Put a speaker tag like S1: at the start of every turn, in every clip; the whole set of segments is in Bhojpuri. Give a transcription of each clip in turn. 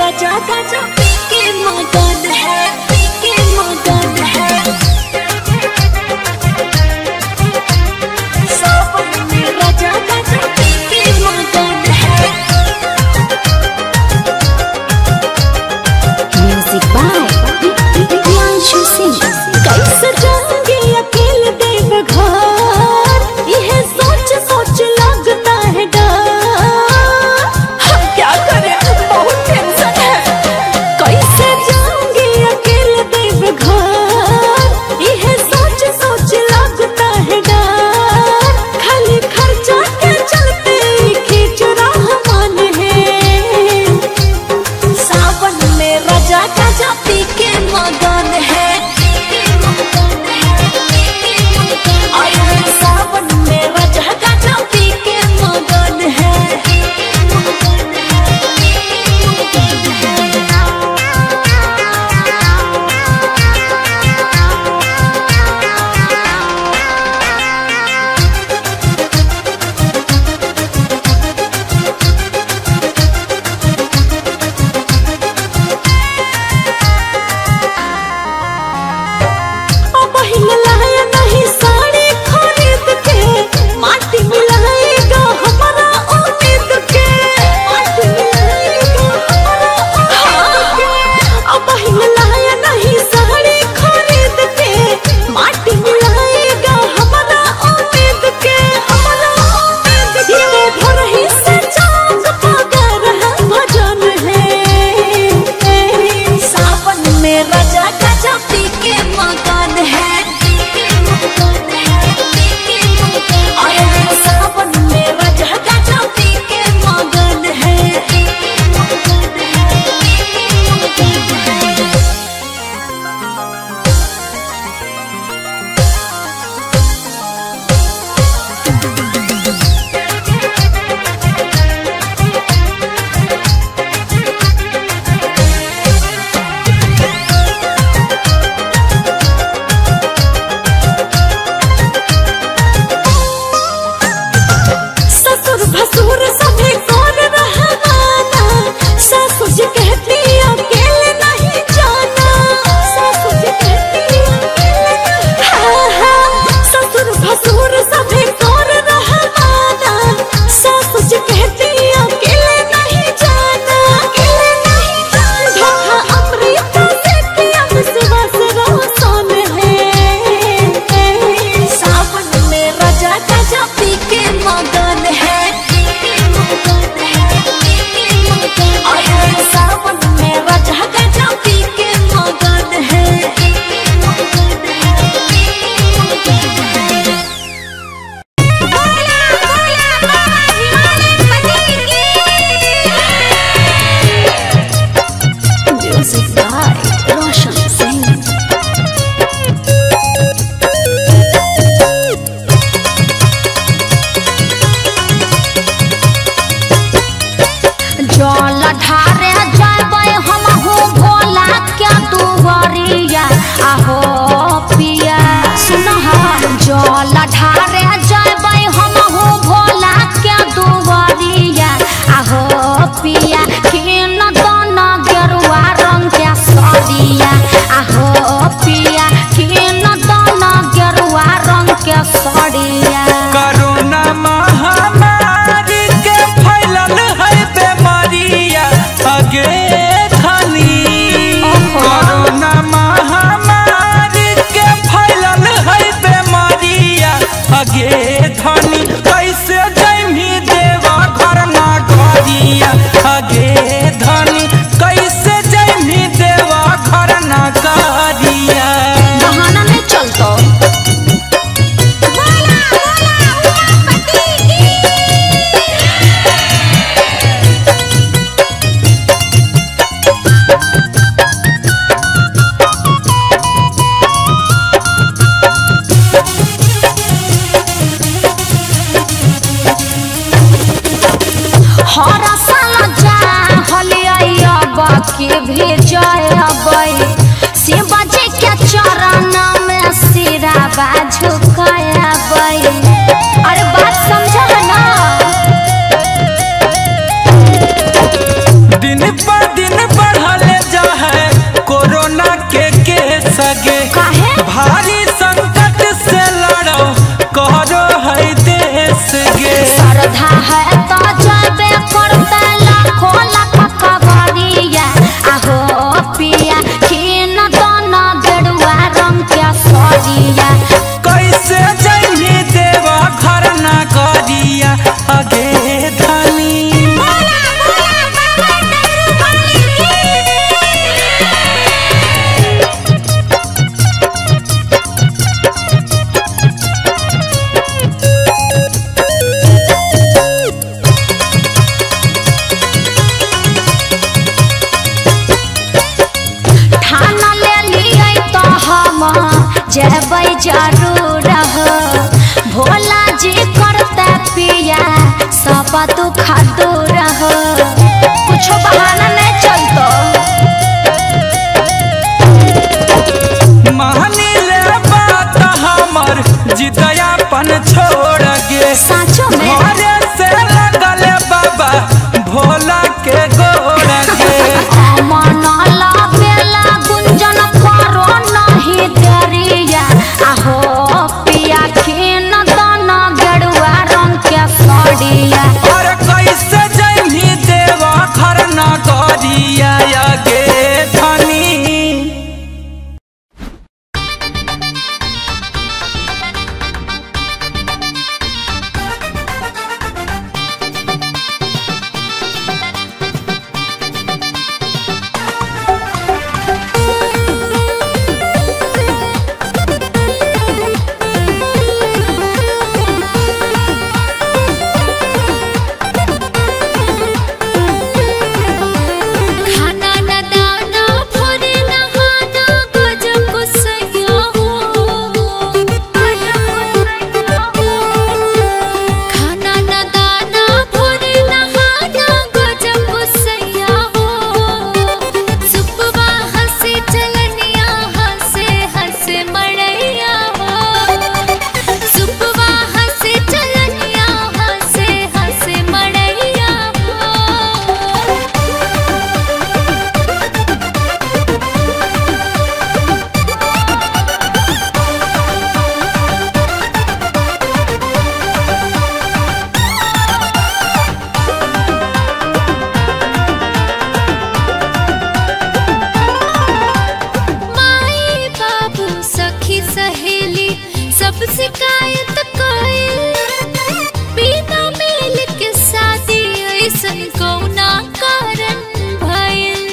S1: राजा गाजा पी के मगन है पी के मगन है सावन में राजा गाजा पी के मगन है
S2: म्यूजिक बाय प्रियांशु सिंह
S1: कैसे जाएंगे अकेले देव घर यह सोच सोच लगता है डर हम क्या करें बहुत टेंशन है कैसे जाएंगे अकेले देव घर यह सोच सोच लगता है डर खाली खर्चा के चलते खींच रहा मन है सावन में राजा गाजा पी के मगन है और सावन में राजा गाजा पी के मगन है ओ पहिला लाया नहीं साड़ी खरीद के माटी मिलाएगा हमारा उम्मीद के माटी मिलाएगा हमारा उम्मीद के ओ पहिला लाया नहीं साड़ी खरीद के माटी मिलाएगा हमारा उम्मीद के हमारा उम्मीद के ये भर ही से चांद पगर है भजन है सावन में राजा गाजा पी के मगन है और सावन में राजा गाजा पी के मगन है ससुर भसुर सभी कर रहना सासु जी कहती अकेले नहीं जाना सासु जी कहती अकेले नहीं हाँ, हाँ, ससुर भसुर सभी कर रहना सासु जी कहती अकेले नहीं जाना अकेले नहीं जाना धोखा अमृत से किया विश्वास रोशन है सावन में राजा गाजा पी के मगन है और सावन में राजा गाजा पी के मगन है
S2: म्यूजिक बाय रोशन सिंह जल ढारे जाबै हम हो भोला क्या दुवरिया आहो पिया सुन जल ढारे जाबै हम हो भोला क्या दुवरिया आहो पिया किन दन गेरुआ रंग के सरिया आहो पिया किन दन गेरुआ रंग के सरिया
S3: कोरोना महामारी के फैलल है बीमारिया अगे धनी कोरोना महामारी के फैलल है बीमारिया अगे धनी कैसे जैमी देवा घर ना गरिया अगे धनी कैसे जैमी देवा घर ना गरिया
S2: बहाना नहीं चलतो हर साल जा हलिया बाकी भेजबै शिव जी के चरण में सिरा झुकाबै अरे बात समझ ना
S3: दिन पर दिन
S2: जरूर हो भोला जी करता पिया सब दुख दूर हो कुछो बहाना नहीं चलतो
S3: मानी ले बात हमर जिदयापन छोड़ गे
S2: साँचो में
S3: घरे से लगल बाबा भोला के गोड़ गे
S2: मनला बेला गुंजन करो नहीं देरिया आहो पिया खीन दन गेरुआ रंग के सड़िया
S3: और कैसे जैनी देवा घर न गरिया गे धनी
S1: खाना न दाना भोरे नहाना गजब गुस्सैया हो खाना न दाना भोरे नहाना गजब गुस्सैया हो सुबह हंसे चलनिया हंसे हंसे मड़ैया हो सुबह हंसे चलनिया हंसे हंसे मड़ैया हो माई बाबू सखी सहेली सब शिकायत कइल बिना मेल के शादी ऐसन कौना कारण भइल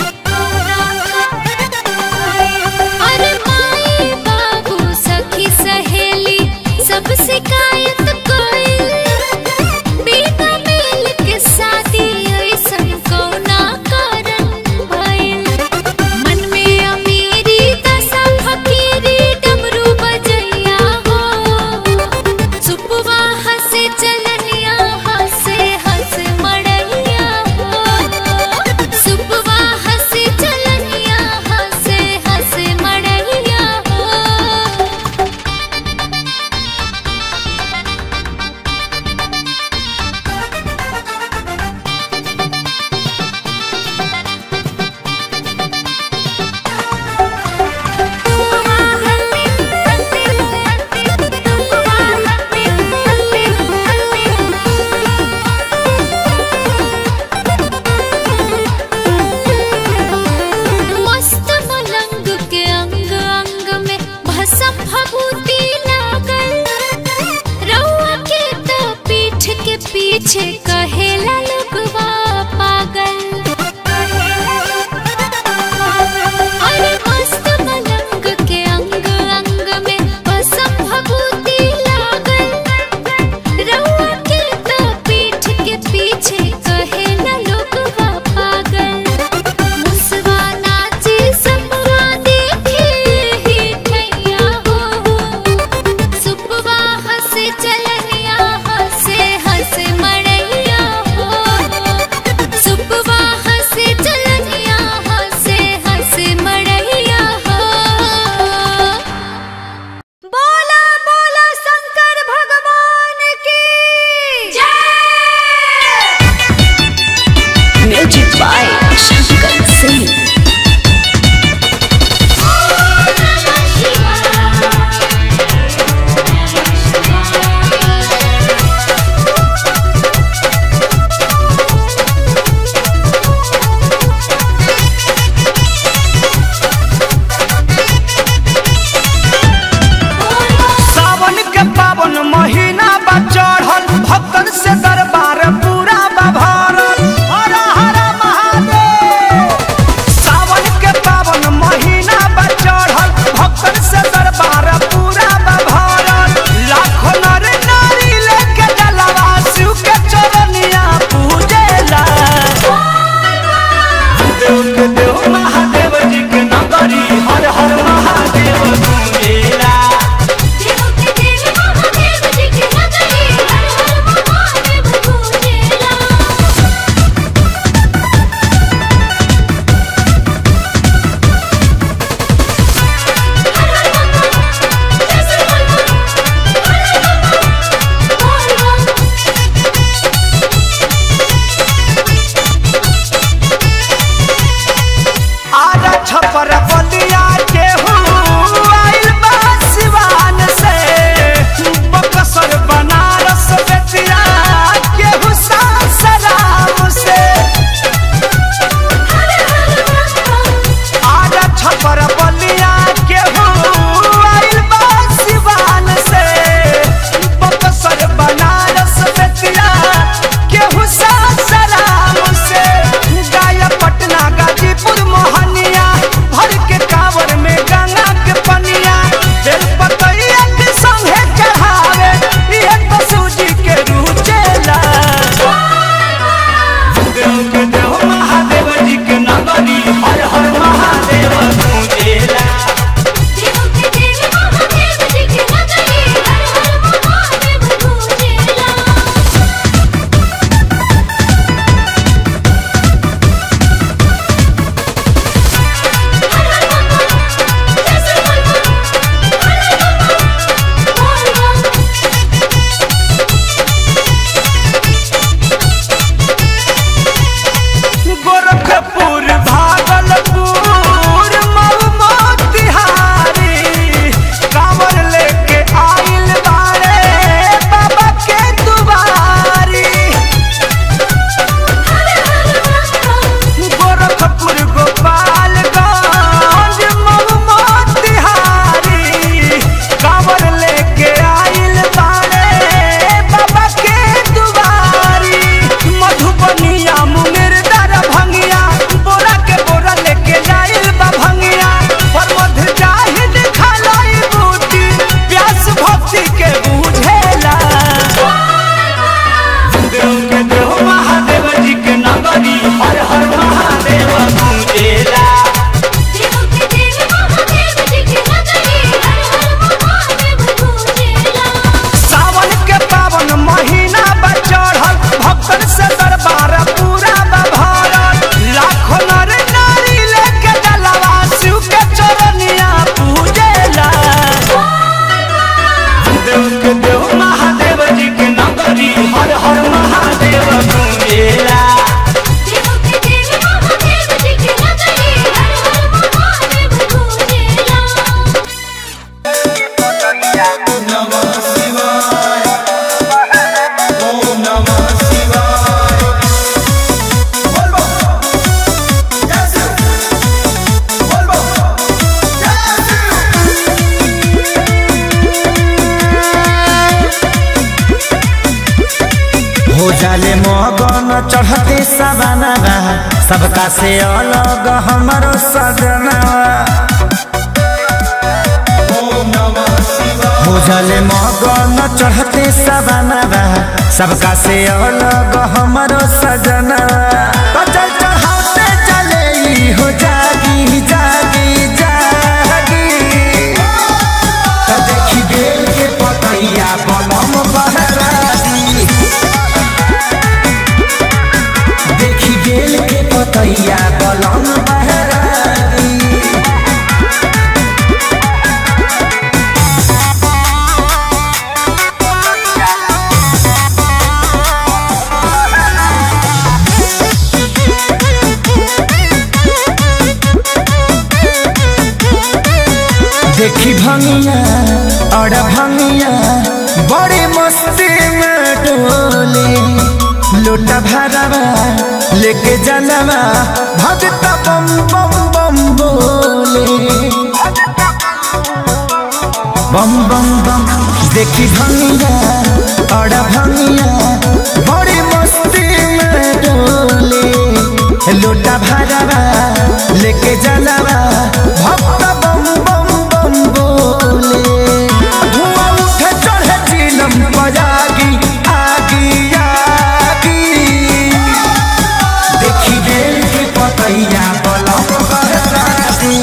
S1: अरे माई बाबू सखी सहेली सब शिकायत कइल बिना मेल के शादी ऐसन कौना कारण भइल मन में अमीरी दशा फकीरी डमरू बजैया हो सुपवा हंसे चलनिया हंसे हंस मड़ैया हो सुपवा हंसे चलनिया हंसे हंस मड़ैया हो मस्त मलंग के अंग अंग में भसम भभूति लागल रउआ के तो पीठ के पीछे कहेला लोगवा पागल अरे मस्त मलंग के अंग अंग में भसम भभूति लागल रउआ के तो पीठ के पीछे कहेला लोगवा पागल मुसवा नाचे सबवा देखे ही ठैया हो सुपवा हंसे चलनिया हंसे हंसे मड़ैया
S3: के देव महादेव जी के नगरी हर हर महादेव गूंजेला
S1: देव के देव महादेव जी के नगरी हर हर महादेव गूंजेला
S3: गोरखपुर भागलपुर मऊ मोतिहारी कांवर लेके आइल बारे बाबा के दुआरी गोरखपुर गोपालगंज मऊ मोतिहारी कांवर लेके आइल बारे बाबा के दुआरी मधुबनिया मुंगेर दर भंगिया बोरा के बोरा लेके जाइल बा भंगिया पर मध जाहिद खालाई बूटी प्यास भक्ति के बुझेला देव के देव महादेव जी के नगरी हर हर महादेव गूंजेला
S1: देव के देव महादेव जी के नगरी हर हर महादेव गूंजेला
S3: सावन के पावन महीना बा चढ़ल भक्तन से दरबार पूरा बा भरल लाखों नर नारी लेके जलवा शिव के चरनिया पूजेला देव के देव महादेव जी के नगरी हर हर महादेव गूंजेला
S1: देव के देव महादेव जी के नगरी हर हर महादेव गूंजेला
S4: हो जाले मगन चढ़ते सवाना सबका से अलग हमारो सजना हो जाले मगन चढ़ते सवाना सबका से अलग हमारो सजना तो चल चढ़ाते चले ई हो जागी जागी जागी तो देखी बेल के पतैया बलम बहरादी देखी बेल के पतैया बलम बहरादी देखी भंगिया और भंगिया बड़ी मस्ती में डोले लोटा भरवा लेके जनवा भगत बम बम बम बोले बम बम बम देखी भंगिया और भंगिया बड़ी मस्ती में डोले लोटा भरवा लेके जनवा भक्त बम बम बम बोले धुआं उठे चढ़े चिलम बजागी आगी आगी देखी बेल के पतैया बलम बहराती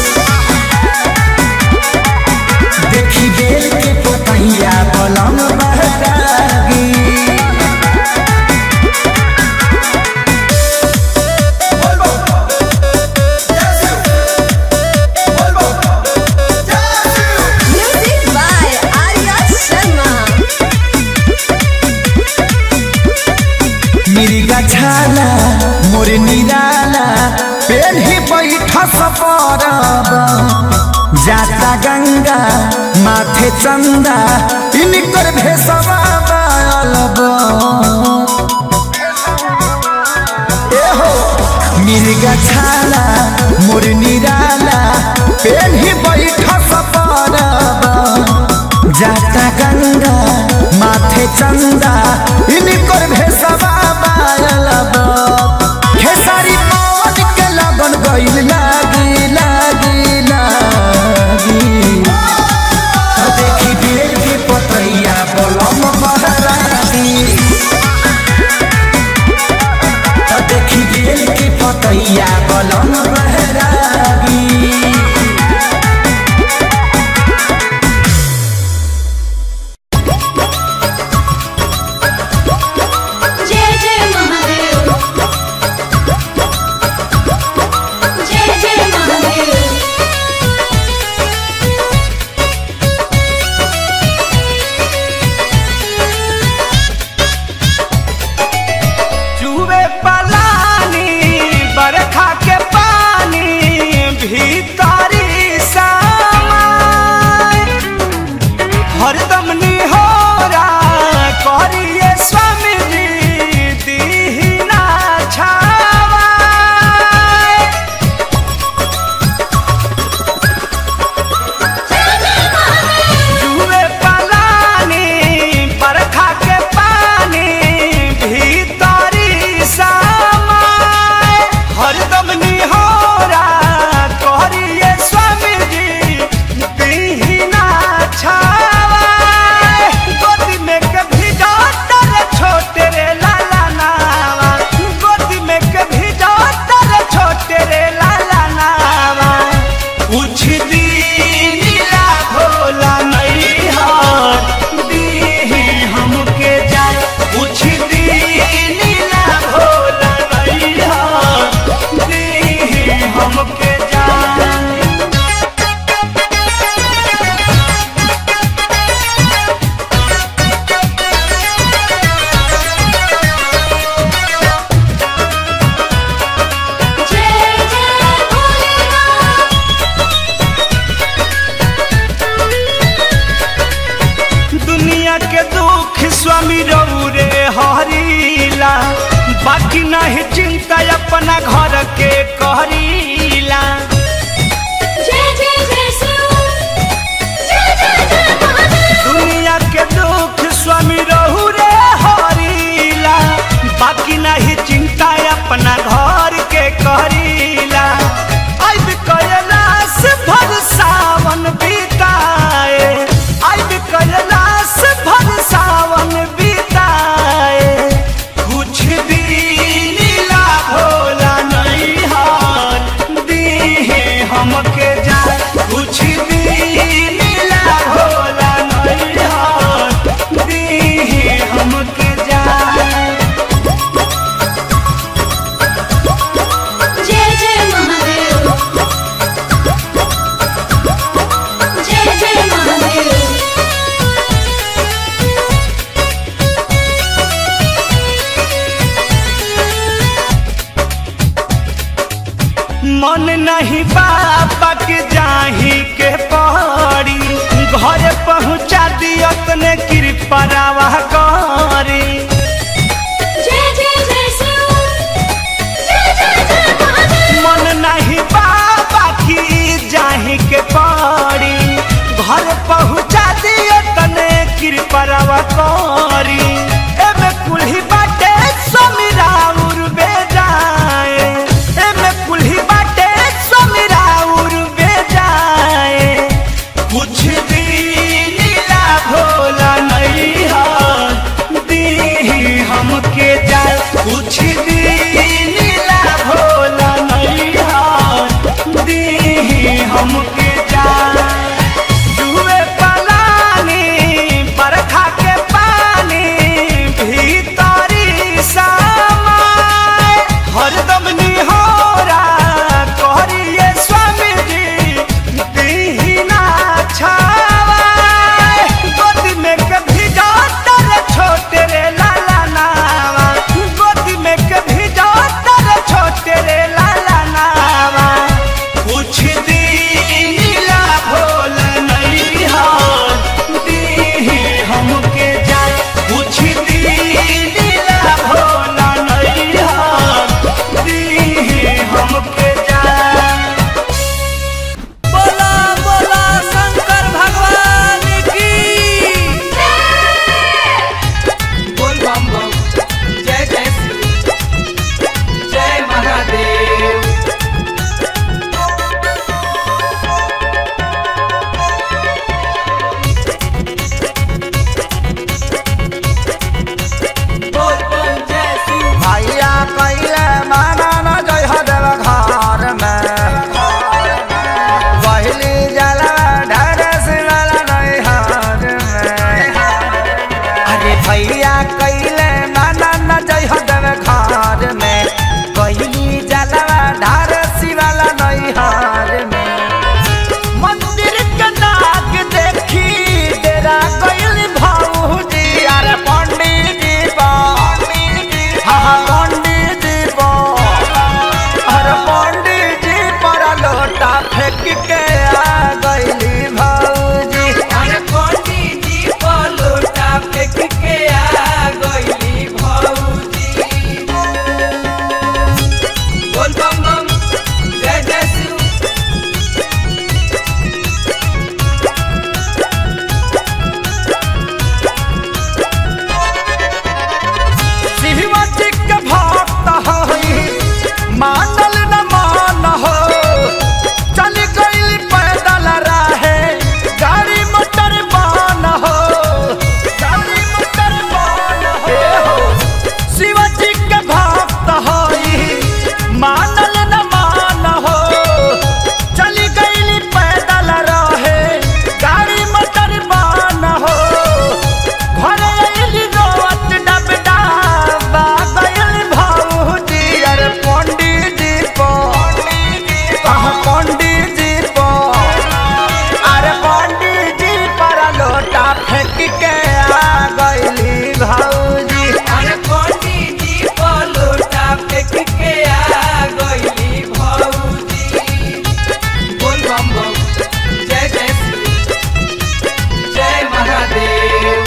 S4: देखी बेल के पतैया बलम बहरागी
S1: Music by Arya Sharma.
S4: मिर्गा छाला मोर निराला पेन ही बैठ सपरब जाता गंगा माथे चंदा इनकर भेसवा बालब एहो मिर्गा छाला मोर निराला पेन ही बैठ सपरब जाता गंगा माथे चंदा इनकर भेसवा बालब खेसारी पवन के लगन गइल लागी लागी लागी तो देखी बेल के पतैया बलम बहराती तो देखी पतैया बलम बहरागी
S1: जय जय महादेव जय जय महादेव
S3: चूहे पलानी बरखा के पानी भीतरी समाय हरदम निहोरा करिए स्वामी जी दीना छावाय जुए पलानी बरखा के पानी भीतरी समाय हरदम निहोरा करिए स्वामी जी दीना छावाय गोदी में कभी डॉक्टर छोटे रे लाला नावा गोदी में कभी डॉक्टर छोटे रे लाला नावा कुछ दिन ला भोला नहीं हार दीही हमके जाए कुछ दिन ला भोला नहीं हार दीही हमके जाए
S1: जय जय भोलेनाथ
S3: दुनिया के दुख स्वामी रौरे हरीला बाकी नहीं चिंता अपना घर के कहरीला
S1: जय जय जय शिव जय जय जय महादेव
S3: दुनिया के दुख स्वामी रौरे हरीला बाकी नहीं चिंता अपना घर के कहरीला अब कैलाश भर सावन बिताए अब कैलाश भर सावन बिताए कुछ दिन ला भोला नहीं हार दीहे हमके जाए कुछ दिन ला भोला नहीं हार दीहे हमके जाए
S1: जय जय महादेव जय जय महादेव
S3: मन नहीं बाबा के जाही के पहाड़ी घर पहुँचा दियो तने कृपा रावा करी
S1: जय जय जय शिव जय जय जय महादेव
S3: मन नहीं बाबा की जाही के पहाड़ी घर पहुँचा दियो तने कृपा रावा करी एमे कुल्ही बाटे समीरा उर्बे जाए एमे कुल्ही बाटे समीरा उर्बे जाए कुछ दिन ला भोला नहीं हार दीही हमके जाए कुछ दिन ला भोला नहीं हार दीही हमके जाए जुए पलानी बरखा के पानी फेंक के आ गईली भौजी
S5: अरे पंडित जी पलोटा फेंक के आ गईली भौजी बोल बम बम जय जय शिव
S3: शिवजी के भक्त हई मानल न मान हो चल गईल पैदल राहे गाड़ी मोटर बान हो गाड़ी मोटर बान हो शिवजी के भक्त हई मानल न मान हो चल गईल पैदल राहे गाड़ी मोटर बान हो घर आइली रोवत डबडाबा गइल भौजी अरे पंडित जी को कहाँ पंडित जी को अरे पंडित जी पर लोटा फेंक के आ गइली भौजी
S5: अरे पंडित जी पलोटा फेंक के आ गईली भौजी बोल बम बम जय जय शिव जय महादेव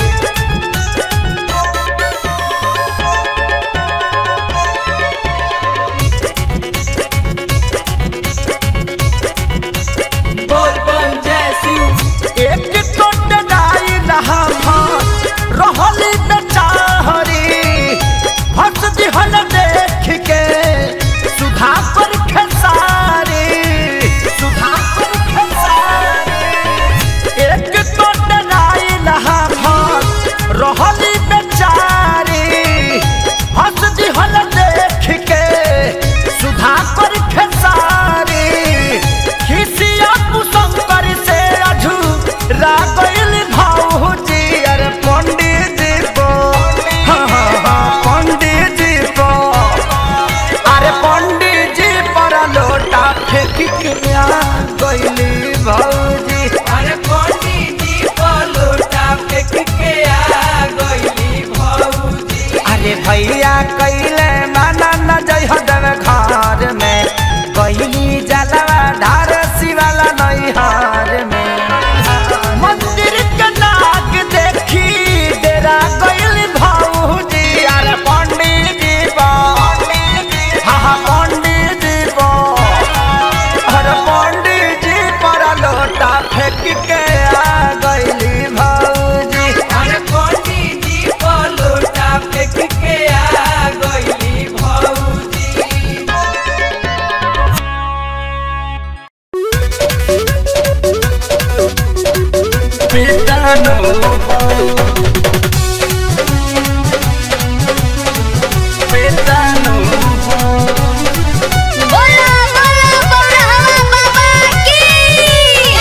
S5: बोल बम जय शिव
S3: एक टोट गाई रहा था रहली बेचारी हंस दिहल देख के सुधा पर खेसारी सुधा पर खेसारी एक टोट गाई रहा था रहली बेचारी हंस दिहल देख के सुधा पर खेसारी खिसिया कुशंकर से अझू रागल भाऊजी अरे पंडित जी को हाँ, हाँ, हाँ, पंडित जी को अरे पंडित जी पर लोटा फेंक के आ गईली भौजी
S5: अरे पंडित जी पलोटा फेंक के आ गईली भौजी
S3: अरे भैया कैले माना न जय हदव घर में गईली जलवा धार शिवाला नैहार में मंदिर के नाग देखी डेरा गईली भौजी अरे पंडित जी बा हाँ हाँ पंडित जी बा अरे पंडित जी पर लोटा फेंक के आ गईली भौजी
S5: अरे पंडित जी पलोटा फेंक के आ गईली भौजी
S2: बोला बोला बोला बाबा की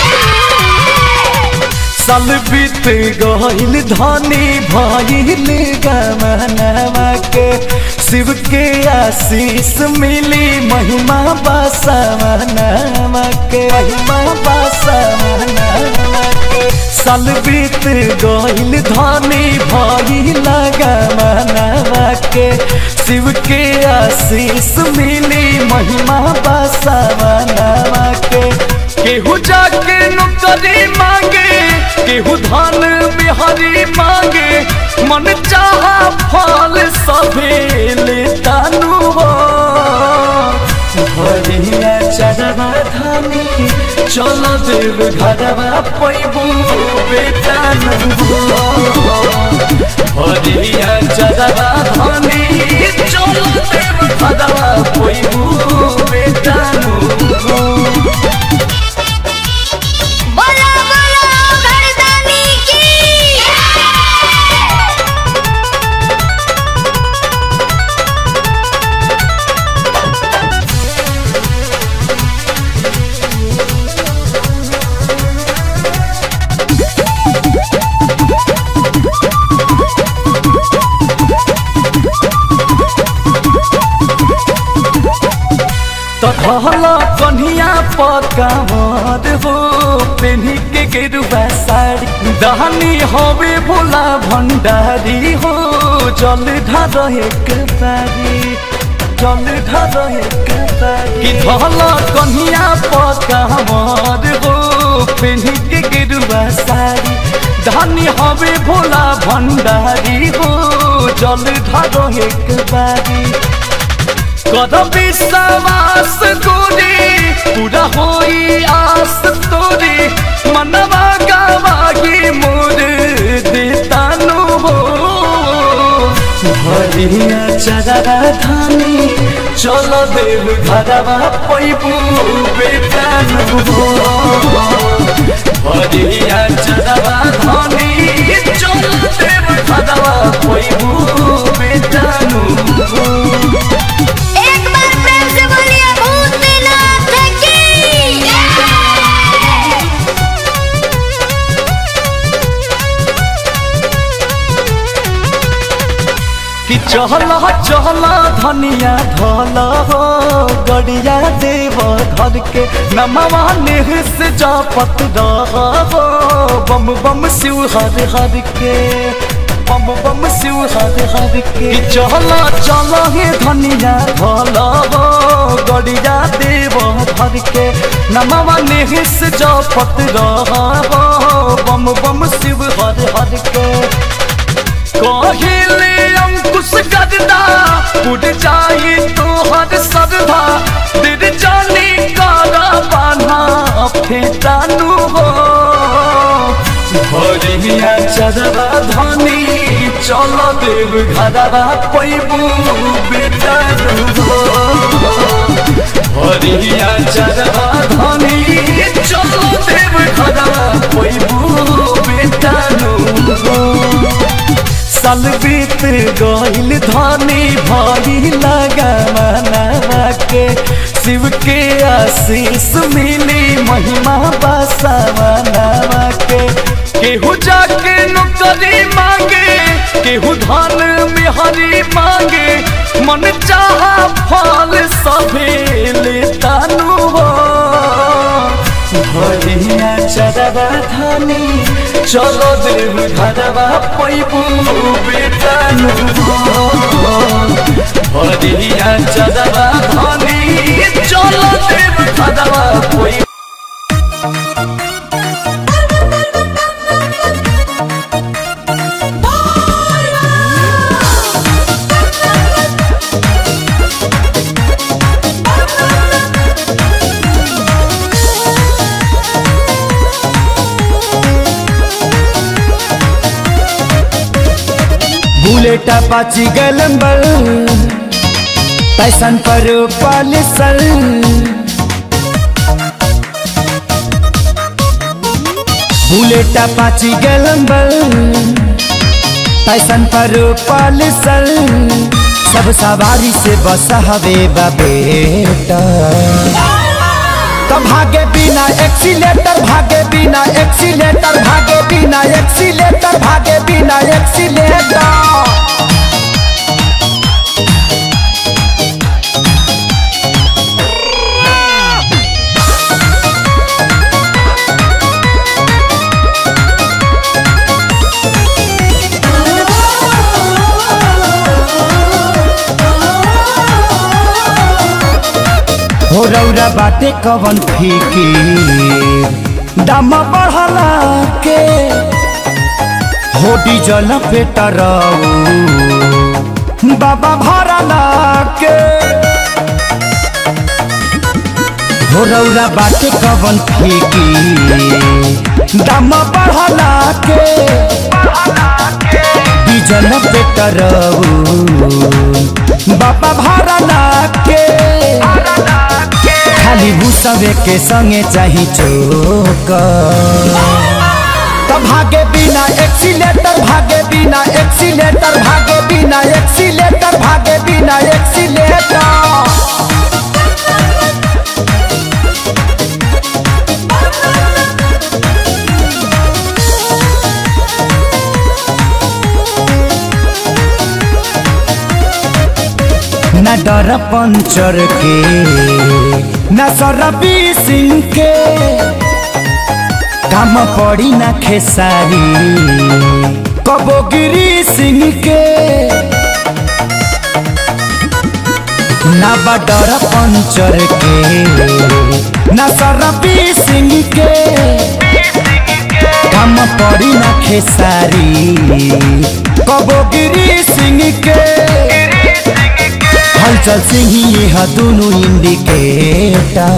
S3: साल बीत गईल धनी भइल गमनवा के शिव के आशीष मिली महिमा बसवनवा के महिमा बसवनवा के साल बीत गईल धनी भइल गमनवा के शिव के आशीष मिली महिमा बसवनवा के केहू जाके नौकरी मांगे केहू धन बिहारी मांगे मन चाहा फल सभे लेतानु हो भरिया चढ़वा धानी चल देव घरवा पैबू बेटानु हो भरिया चढ़वा धानी चल देव घरवा पैबू बेटानु हो
S2: बोला बोला घरदानी की
S3: तहला कन्हिया पकावर हो पेन्ही के गेरुआ साड़ी दहनी हवे भोला भंडारी हो जल ढार एक बारी जल ढर कि धला कन्हिया पका हमार हो पेन्ही के गिरुआ साड़ी धनी हवे भोला भंडारी हो जल ढर एक बारी कर विश्वास तोरे पूरा होई आस तोरे मनवा गावागी मोर देतानु हो भरिया चरा धानी चल देव घरवा पैबू बेटानु हो भरिया चरवा धानी चल देव घरवा पैबू बेटानु हो
S2: एक बार प्रेम से बोलिए भूतनाथ की
S3: कि चहला चहला धनिया धल हो गड़िया देव घर के नमवा नेह से जापत रह हो बम बम शिव हर हर के बम बम शिव हर हर के कि चहला चल हे धनिया धल हो गड़िया देव घर के नमवा नेह से जापत रह हो बम बम शिव हर हर के कहिले अंकुश गददा उड़ जाई तोहर सरधा दिल जानी कारा बाना फेटानु हो भरिया चरवा धनी चल देव घरवा पैबू बेटानु हो भरिया चरवा धनी चल देव घरवा पैबू बेटानु हो साल बीत गईल धनी भाई लगा मनावा के शिव के आशीष मिली महिमा बसा मनावा के केहू जाके नौकरी मांगे केहू धन में हरी मांगे मन चाहा फल सभे लेतानु हो भरिया चरवा धानी चलो देव घरवा पैबू बेटानु भरिया चरवा धानी चलो देव घरवा पैबू
S4: बुलेट अपाची गलंबर पैसन पर पॉलिसर बुलेट अपाची गलंबर पैसन पर पॉलिसर सब सवारी से बस हवे बेटा तो भागे बिना एक्सीलेटर भागे बिना एक्सीलेटर भागे बिना एक्सीलेटर भागे बिना एक्सीलेटर हो रौरा बाटे कवन फीकी दाम बढ़ला के हो डीजल पेटरऊ बाबा भरला के हो रौरा बाटे कवन फीकी दाम बढ़ला के डीजल पेटरऊ बाबा भरला के खाली भूसवे के संगे चाही चोक तो भागे बिना एक्सीलेटर भागे बिना एक्सीलेटर भागे बिना एक्सीलेटर भागे बिना एक्सीलेटर न डर पंचर के न सरबी सिंह के काम पड़ी न खेसारी कबो गिरी सिंह के ना बडर पंचर के ना सरबी सिंह के काम पड़ी ना खेसारी कबोगिरी सिंह के हलचल सिंह यह दोनों इंडिकेटर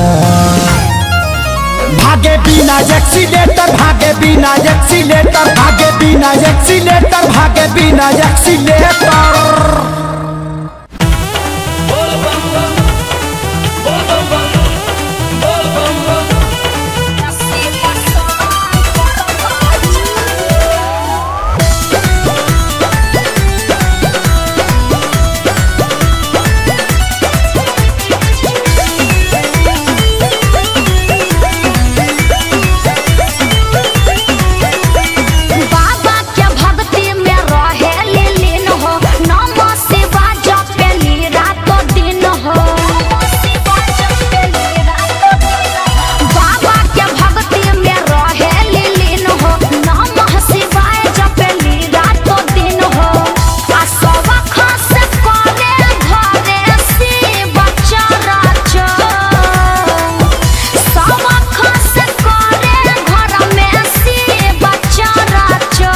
S4: भागे बिना एक्सीलेटर भागे बिना एक्सीलेटर भागे बिना एक्सीलेटर भागे बिना एक्सीलेटर
S2: बाबा के भक्ति में रहे लीन हो नम शिवा जपेली रातो दिन हो बाबा के भक्ति में रहे लीन हो नम शिवा जपेली रातो दिन हो आ सब खास करे घरे शिव चरचो सब खास करे घर में शिव चरचो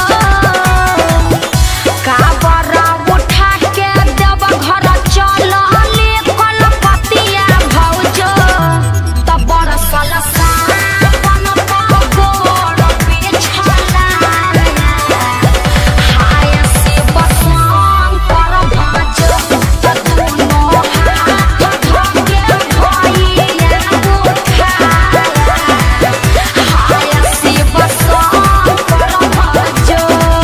S2: काबर उठा के देव घर चलली कलपतिया भौजो तब बरसल सावन गोड़ बिछला हाय शिव शंकर भजो दुनो हाथ धके भइया उठा हाय शिव शंकर भजो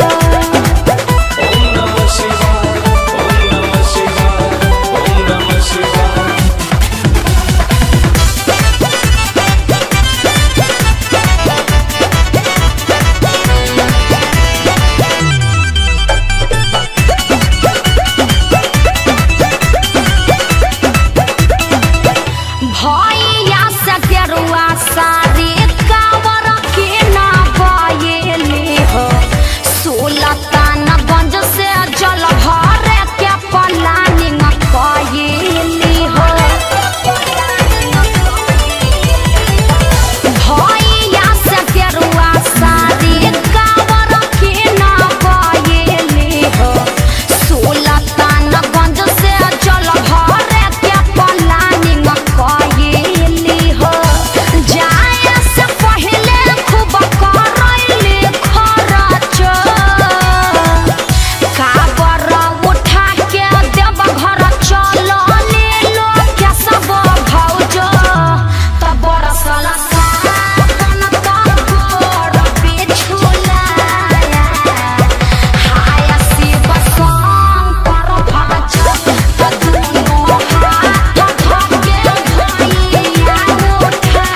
S2: भैया से गेरुआ सारी कावर के ना बयली हो सुल्तानगंज से जल भरे के प्लानिंग कयली हो भैया से गेरुआ सारी कावर के ना बयली हो सुल्तानगंज से जल भरे के प्लानिंग कयली हो जाए से पहले खूब करैली खरचो काबर उठा के देव घर चलली लोग के सब भौजो तब बरसल सावन तब गोड़ बिछुला हाय शिव शंकर भजो दुनो हाथ धके भइया उठा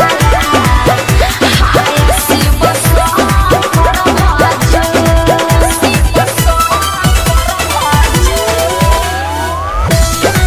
S2: हाय शिव शंकर भजो शिव शंकर भजो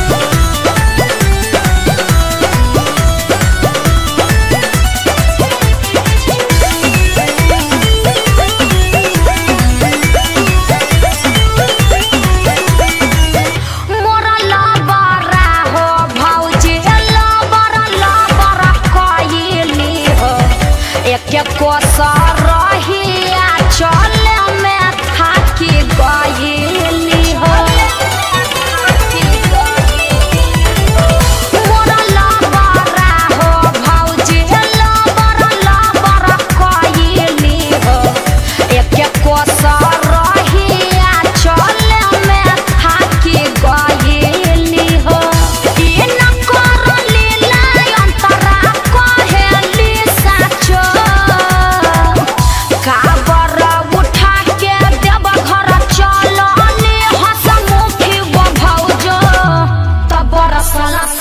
S2: मोरा लबरा हो भौजी लबरा लबरा कइली हो एक कोसर रहिया चले में थाकी गइली हो मोरा लबरा हो भौजी लबरा लबरा कइली हो एक कोसर रहिया चले में थाकी गइली हो ई न करली लाई अंतरा कहेली साचो काबर उठा के देव घर चलली हसमुखी वो भौजो तब बरसल